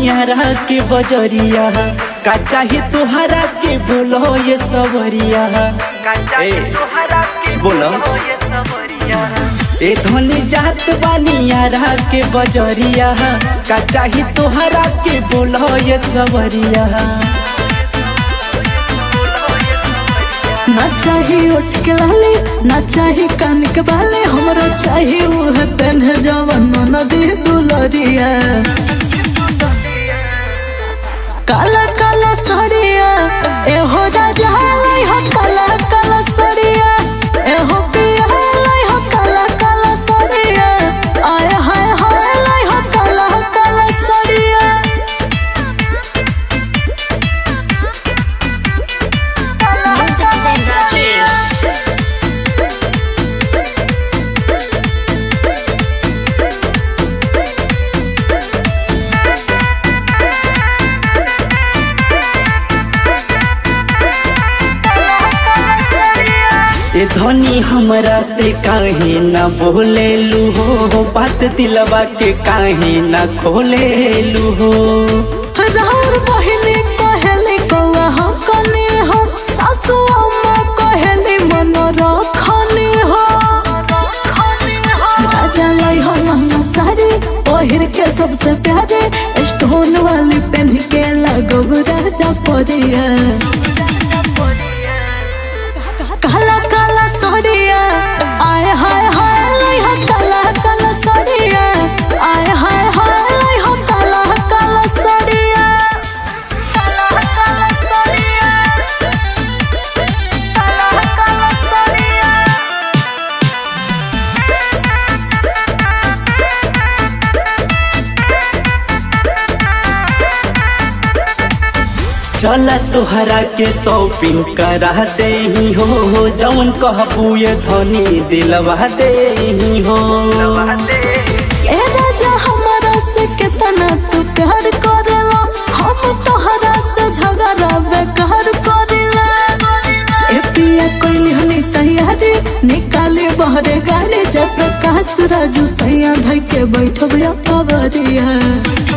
नियारा के बजरिया का चाही तोहरा के बोलो ये सवरिया ए, बोलो ए धनी जात बानियारा के बजरिया का चाही तोहरा के बोलो ये सवरिया ना चाही उठ के लाली ना चाही कान के बाले हमरा चाही उह पेन जवन नदी दुलरिया काला काला सड़िया ए हो राजा लाई हो काला काला सड़िया ए हो पिया लाई हो काला काला सड़िया आय हाय हाय लाई हो काला काला सड़िया Moses and Rakesh. ए धनी हमरा से काहे न बोलेलू हो बात दिलवा के काहे न खोलेलू हो राउर बहिनी कहेली कौआ हम कनी हो सासु अम्मा कहेली मन रखनी हो राजा लाई हो महंगा साड़ी पहिर के सबसे प्यारे स्टोन वाली पहन के लगब राजा परिया काला काला साड़िया आय हाय हाय लाई हो काला काला साड़िया आय हाय हाय लाई हो काला काला साड़िया काला काला साड़िया काला काला साड़िया चला तोहरा के शॉपिंग करा दे हो जौन कहबू ये धनी दिलवा दे हो ए राजा हमारा से कितना तू प्यार करेला हम तोहरा से झगड़ा बेकार करेला ए पिया कोई हनी तैयारी निकाले बहरे गाड़ी जय प्रकाश राजू सैया धई के बैठब या पवरिया